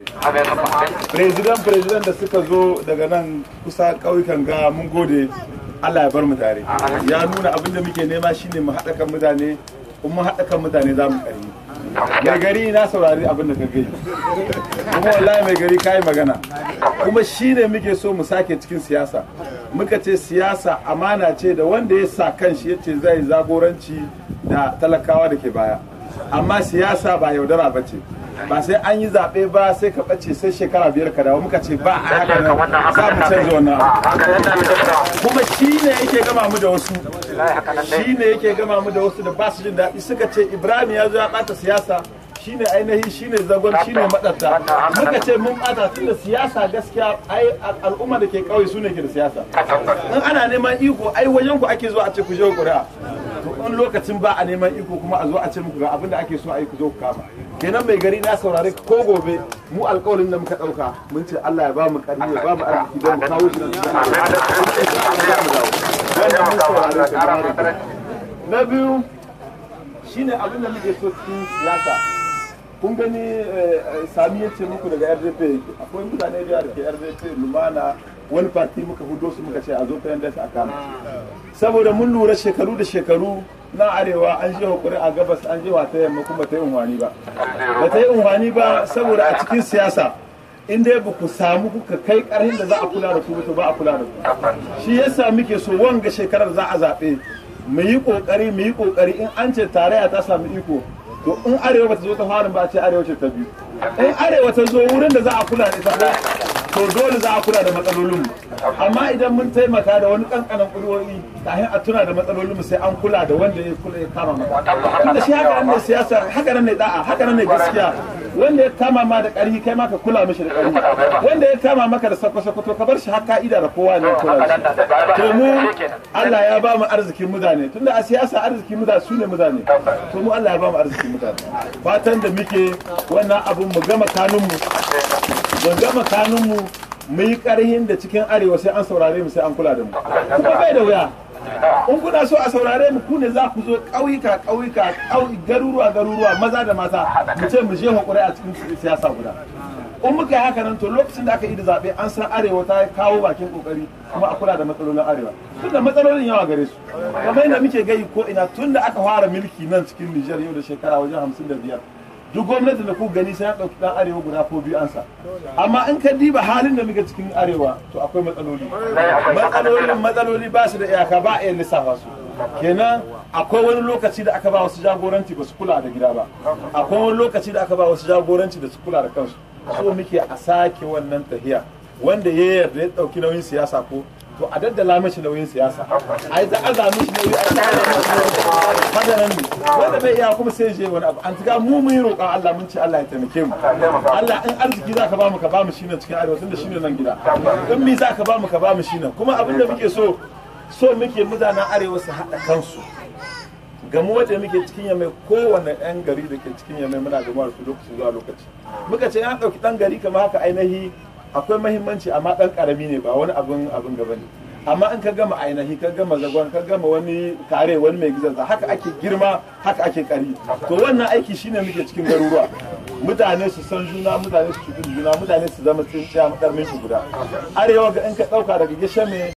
President president da suka zo daga nan kusa ƙauyukan ga mun gode Allah ya bar mu tare. Ya nuna abin da muke nema shine mu haɗa kan mutane, in mun haɗa kan mutane za mu ƙarfi. Mai gari na saurari abin da ka gai. Kuma wallahi mai gari kayi magana. Kuma shine muke so mu sake cikin siyasa. Muka ce siyasa amana ce da wanda ya sa kanshi ya ce zai zagoranci da talakawa da ke baya. Amma siyasa ba yaudara ba ce. ba sai an yi zaɓe ba sai ka ɓace sai shekara biyar ka dawo muka ce ba a haka nan za mu canza wannan kuma shi ne yake gama mu da wasu shi ne yake gama mu da wasu da ba su jin daɗi suka ce ibrahim ya zo ya ɓata siyasa shi ne ainihi shi ne zagon shi ne maɗarta muka ce mun ɓata tun da siyasa gaskiya ai al'umma da ke ƙauye su ne ke da siyasa in ana neman iko ai wajen ku ake zuwa a ce ku je ƙuri'a to in lokacin ba a neman iko kuma a zo a ce muku ga abin da ake so a yi ku zo ku kama kenan mai gari na saurare ko gobe mu alƙawarin da muka ɗauka mun ce Allah ya ba mu ƙarfi ya ba mu arziki don mu kawo shi nan wannan mun saurare ka na biyu shine abin da muke so cikin siyasa kun gani sami ya ce muku daga rdp akwai mutane da ke rdp lumana wani parti muka hudo su muka ce a zo fayan a kama saboda mun lura shekaru da shekaru na arewa an je hukuri a gabas an je ta yamma kuma ta yi unwani ba ba ta yi unwani ba saboda a cikin siyasa in dai ba ku samu kuka kai karhin da za a kula da ku to ba a kula da ku shi yasa muke so wanga shekarar za a zaɓe mu yi kokari mu yi kokari in an ce tarayya ta samu iko to in arewa ba ta zo ta fara ba a ce arewa ce ta biyu in arewa ta zo wurin da za a kula da ita to dole za a kula da matsalolin amma idan mun taimaka da wani kankanan ƙuri'o'i kafin a tuna da matsalolin sai an kula da wanda ya kula ya kama maka inda shi haka nan ne siyasa haka nan ne da'a haka nan ne gaskiya wanda ya kama ma da ƙarfi kai ma ka kula mishi da ƙarfi wanda ya kama maka da sako-sako to ka bar shi har ka'ida da kowa ne kula shi to mu Allah ya ba mu arzikin mutane tunda a siyasa arzikin mutane su ne mutane to mu Allah ya ba mu arzikin mutane fatan da muke wannan abun mu gama kanunmu mu gama kanunmu mu yi ƙarhin da cikin arewa sai an saurare mu sai an kula da mu kuma bai da wuya in kuna so a saurare mu ku ne za ku zo ƙauyuka ƙauyuka garuruwa garuruwa maza da mata mu ce mu je hakuri a cikin siyasa guda in muka yi haka nan to lokacin da aka yi da zaɓe an san arewa ta kawo bakin kokari kuma a kula da matsalolin arewa tunda matsalolin yawa gare su kamar yadda muke gai ko ina tunda aka fara mulki nan cikin Nijar yau da shekara wajen hamsin da biyar duk gwamnati da ku gani sai ya ɗauki ɗan arewa guda ko biyu ansa amma in ka diba halin da muke cikin arewa to akwai matsaloli matsalolin matsaloli ba su da iyaka ba a iya lissafa su kenan akwai wani lokaci da aka ba wasu jagoranci ba su kula da gida ba akwai wani lokaci da aka ba wasu jagoranci da su kula da kansu so muke a sake wannan tahiya wanda ya yarda ya ɗauki nauyin siyasa ko to a daddala mashi nauyin siyasa a yi aza mishi nauyi a tsara haka nan ne wanda bai iya kuma sai je wani abu an tuga mu mun yi roƙon Allah mun ce Allah ya taimake mu Allah in arziki za ka ba mu ka ba mu shine cikin arewa tunda shine nan gida in mi za ka ba mu ka ba mu shine kuma abin da muke so so muke mutanen arewa su haɗa kansu gamu wanda muke cikin yamai kowane ɗan gari da ke cikin yamai muna gamuwa da su lokaci zuwa lokaci muka ce ya ɗauki ɗan gari kamar haka ainihi akwai mahimmanci amma dan karami ne ba wani abin abin gaba ne amma in ka gama ainihi ka gama zagon ka gama wani kare wani mai gizansa haka ake girma haka ake kari to wannan aiki shine muke cikin garuruwa mutane su san juna mutane su cikin juna mutane su zama tsinciya madarmin shi guda arewa ga in ka dauka daga gishame